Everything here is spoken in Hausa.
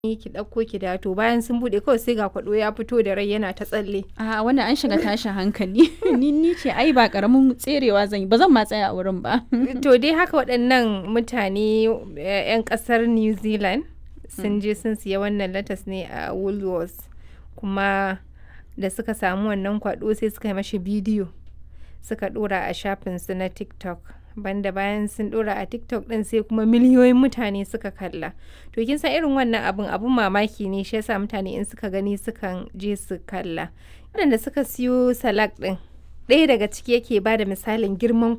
ki ɗauko ki dawo to bayan sun buɗe kawai sai ga kwaɗo ya fito da rai yana ta tsalle a wannan an shiga tashin hankali ni ni ce ai ba karamin tserewa zan yi ba zan ma tsaya a wurin ba to dai haka waɗannan mutane 'yan ƙasar new zealand sun je sun siya wannan latas ne a woolworths kuma da suka samu wannan kwaɗo sai suka yi mashi bidiyo suka ɗora a shafinsu na tiktok banda bayan sun ɗora a tiktok ɗin sai kuma miliyoyin mutane suka kalla to kin san irin wannan abun abun mamaki ne shi yasa mutane in suka gani sukan je su kalla waɗanda suka siyo salak ɗin ɗaya daga ciki yake ba da misalin girman